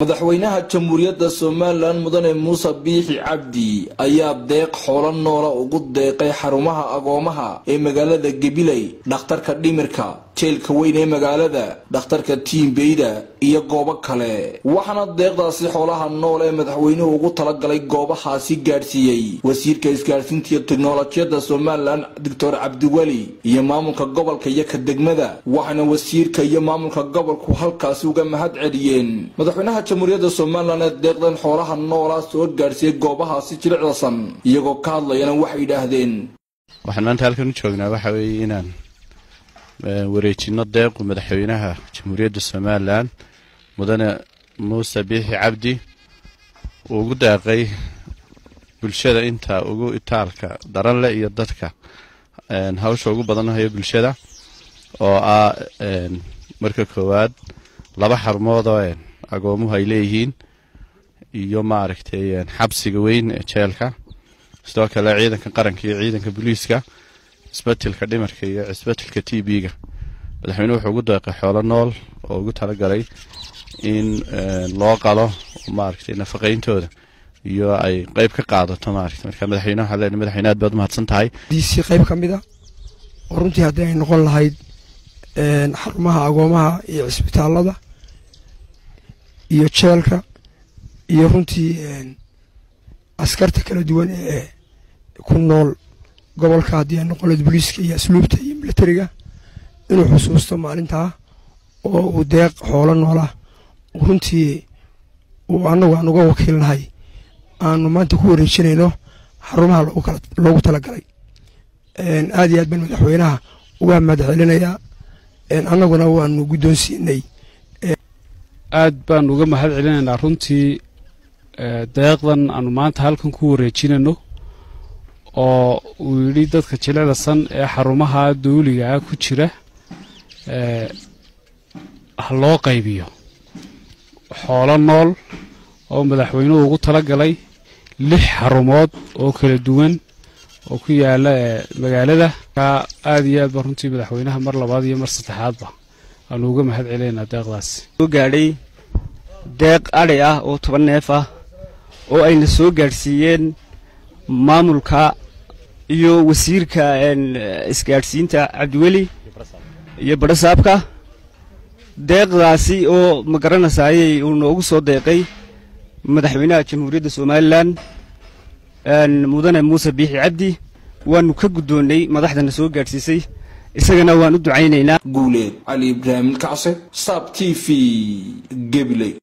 madaxweynaha jamhuuriyadda somalilan mudane muuse biixi cabdi ayaa deeq xoolo noola ugu deeqay xarumaha agoomaha ee magaalada gabiley dhakhtarka dhimirka jeelka weyn ee magaalada dhakhtarka tiimbeyda iyo goobo kale waxaana deeqdaasi xoolaha nool ee madaxweynuhu ugu talagalay goobahaasi gaadhsiiyey wasiirka isgaadhsiinta iyo teknolojiyadda somalilan doctor cabdiweli iyo maamulka gobolka iyo ka degmada waxaana wasiirka iyo maamulka gobolku halkaasi uga mahad celiyeen madaxweynaha jamhuuriyadda somalilan ee deeqdan xoolaha noolaa soo gaadhsiiyey goobahaasi jilicdasan iyagoo ka hadlayana waxay yidhaahdeen waxaan maanta halkan u joognaa waxa weeye inaan wareejino deequ madaxweynaha jamhuuriyadda somalilan mudane muuse biixi cabdi uu ugu deeqay bulshada inta ugu itaalka daran leh iyo dadka hawsha ugu badan hayo bulshada oo ah marka koowaad laba xarumood oo agoomuhu ay leeyihiin iyo maaragtay xabsiga weyn ee jeelka sidoo kale ciidanka qaranka iyo ciidanka booliiska cisbatilka dhimarka iyo cisbatilka t b-ga madaxweynuhu wuxuu ugu deeqay xoolo nool oo ugu talagalay in loo qalo maaragtay nafaqayntooda iyo ay qeyb ka qaadato maaragtay marka madaxweynaha waxaa leenahay madaxweyne aad baad umahadsan tahay diisi qayb ka mid a oo runtii haddii ay noqon lahayd xarumaha agoomaha iyo cisbitaalada iyo jeelka iyo runtii askarta kala duwan ee ku nool gobolka haddii ay noqon lahayd booliiska iyo asluubta iyo militariga inuu xusuusto maalintaa oo uu deeq xoolo noolah runtii uu annagu aan uga wakiilnahay aanu maanta ku wareejinayno xarumaha loogu talagalay aad iyo aad baan madaxweynaha uga mahad celinayaa annaguna waanu guddoonsiinay aad baan uga mahad celinaynaa runtii deeqdan aanu maanta halkan ku wareejinayno oo uu yidhi dadka jilicda san ee xarumaha dawligaa ku jira ha loo qaybiyo xoolo nool oo madaxweynuhu ugu talagalay lix xarumood oo kala duwan oo ku yaala magaalada aad iyo aad baa runtii madaxweynaha mar labaad iyo mar saddexaadba aanu uga mahad celinaynaa deeqdaasi soo gaadhay deeq adhi ah oo toban neef ah oo ayna soo gaadhsiiyeen maamulka iyo wasiirka isgaadhsiinta cabdiweli iyo badhasaabka deeqdaasi oo ma garanasaayey uu noogu soo deeqay madaxweynaha jamhuuriyadda somalilan mudane muuse biixi cabdi waanu ka guddoonnay madaxdana soo gaadhsiisay isagana waan u ducaynaynaa guuleed cali ibraahim kacse saab t v gebiley